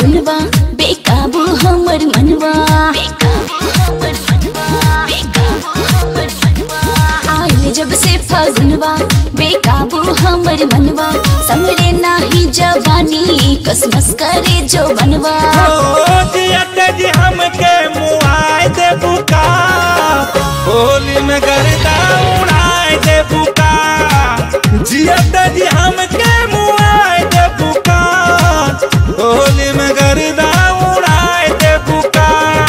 फगुनवा बेकाबू हमर मनवा बेकाबू हमर मनवा बेकाबू हमर मनवा आइल जब से फगुनवा बेकाबू हमर मनवा समरे नाही जवानी कसमस करे जो बनवा ओ जियत जी हमके मुआए दे बुका होली में गर्दा उड़ाए दे बुका जियत जी हमके मुआए दे बुका होली में गर्दा उड़ाए दे बुका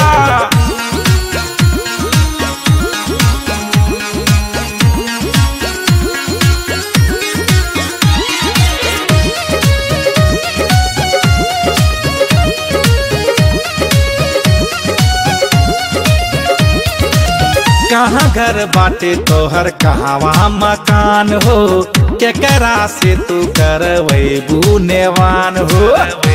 कहाँ घर बाटे तोहर कहवा मकान हो केकरा से तू करवैबू नेवान हो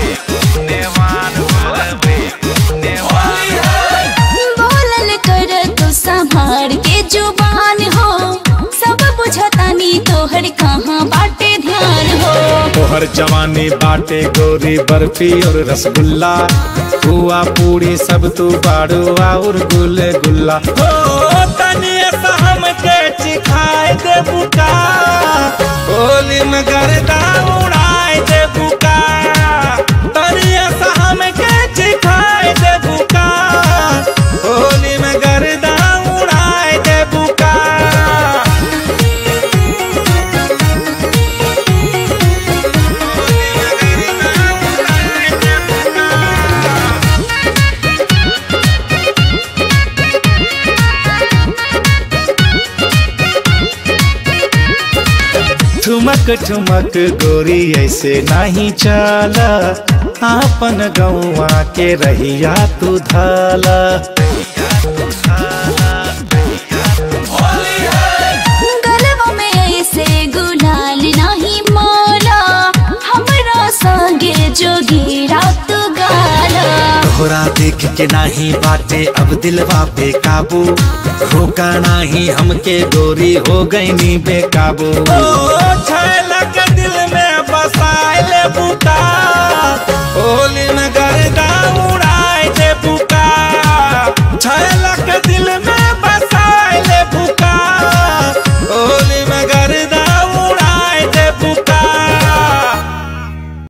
बोलल कर तू संभार के जुबान हो सब बुझतानी तोहर कहाँ बाटे ध्यान हो तोहर जवानी बाटे गोरी बर्फी और रसगुल्ला हुआ पूरी सब तू बाड़ू और गुल गुल्ला हो तनी ऐसा हमके चिखाए दे बुका होली में गर्दा उड़ाए दे बुका तनी ऐसा हमके चिखाए दे बुका होली में गर्दा उड़ाए दे बुका ठुमक ठुमक गोरी ऐसे नहीं चला आपन गौवा के रहिया तू धाला गलवा में ऐसे गुलाल नहीं मोला हमरा संगे जोगी रात गाला तोहरा देख के नाही बाटे अब दिलवा पे काबू रोका नाही हमके गोरी हो गई नी बेकाबू के दिल में बसाए ले बुका होली में गर्दा उड़ाए दे बुका